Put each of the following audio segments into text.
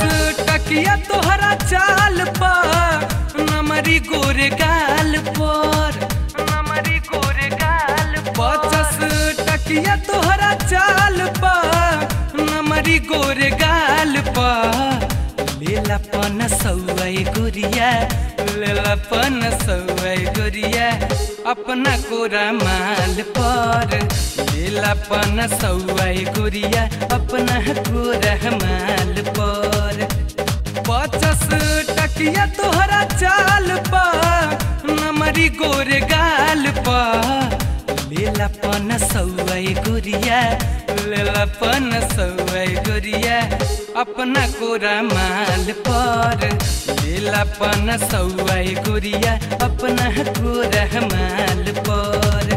टकिया तोहरा चाल पर नमरी गोरे गाल पर नमरी गोरे गाल पचस टकिया तोहरा चाल पर नमरी गोरे गाल पर लेला पन सौए गुरिया लेला पन सौए गुरिया अपना कोरा माल पर लेला पन सौए गुरिया अपना कोरा माल पर पचस टकिया तोहरा चाल पर नमरी गोरे गाल पर लेला पन सौए गुरिया लेला पन सौए गुरिया अपना कोरा माल पर लेला पन सौए गुरिया अपना कोरा माल पर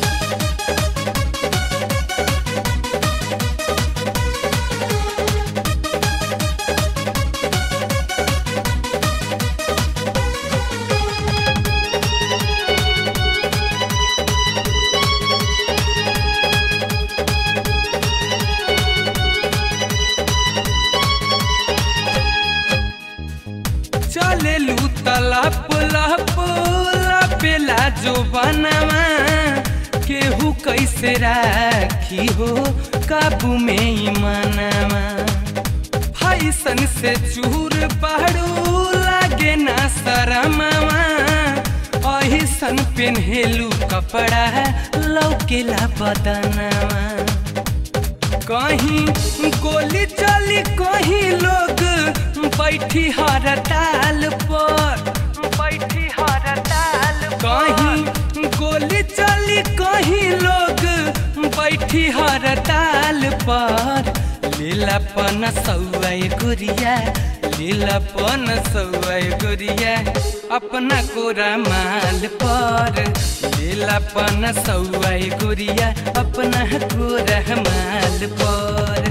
चले लू तलप लप लपेला जो बनवा केहू कैसे राखी हो काबू में ही मनवा फैसन से चूर पहाड़ू लागे ना शरमवा अहिसन पेन्हेलू कपड़ा लौकेला बदनवा कहीं गोली चली कहीं लोग बैठी हर ताल पर बैठी हर ताल कहीं गोली चली कहीं लोग बैठी हर ताल पर लीलापन सौए गुरिया लीलापन सौए गुरिया अपना कोरा माल पर लीलापन सौए गुरिया अपना कोरा माल पर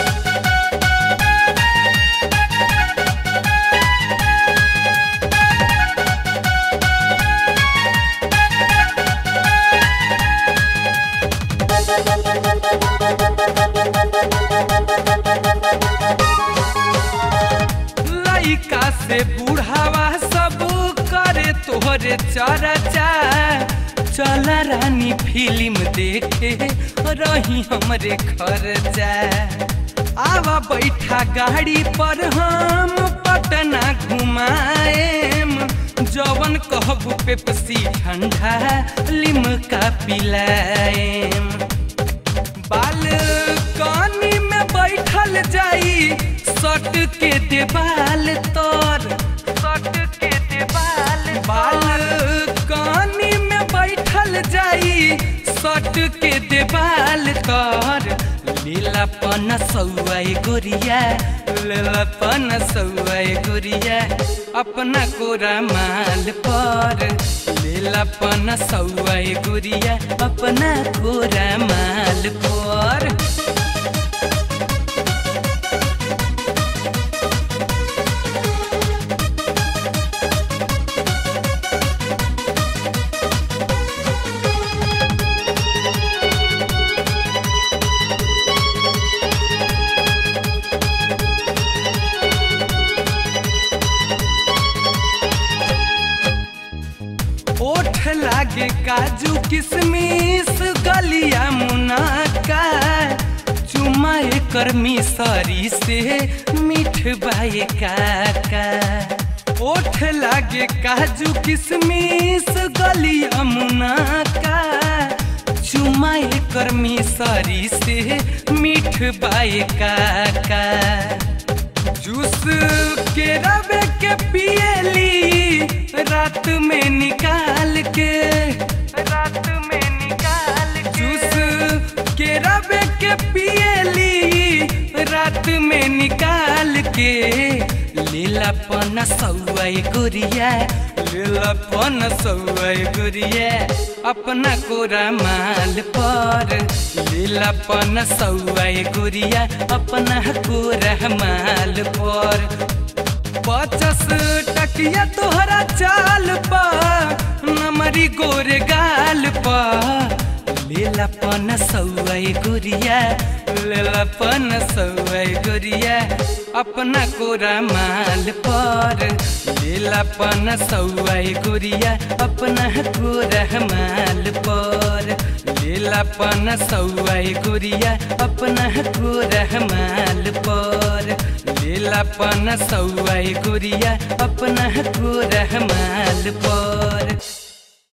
लइका से बूढ़ावा सब करे तोहरे चर्चा चल रानी फिल्म देखे रही हमरे खर्चा आवा बैठा गाड़ी पर हम पटना घुमाएम जवन कहबू पेप्सी ठंडा लिमका पिलाएम बालकनी में बैठल जाई सट के देवाल तर सट के देवाल बालकनी में बैठल जाई सट के देवाल तर लीलापन सौए गुरिया लीलापन सौए गुरिया अपना कोरा माल पर लीलापन सौए गुरिया अपना कोरा माल पर ओठ लागे काजू किशमिश गलिया मुनाका चुमा एकर मिसरी से मीठ बाए काका ओठ लागे काजू किशमिश गलिया मुनाका चुमा एकर मिसरी से मीठ बाए काका जूस के रवे के पियली रात में निकाल के रात में निकाल जूस के रवे के पियली रात में निकाल के लीलापन सौए गुरिया लीलापन सौए गुरिया अपना कोरा माल पर लीलापन सौए गुरिया अपना कोरा माल पर पचस टकिया तोहरा चाल पर नमरी गोरे गाल पर लीलापन सौए गुरिया लेलापन सौए गोरिया अपना कोरा माल पर लेलापन सौए गोरिया अपना कोरा माल पर लेलापन सौए गोरिया अपना कोरा माल पर लेलापन सौए गोरिया अपना कोरा माल पर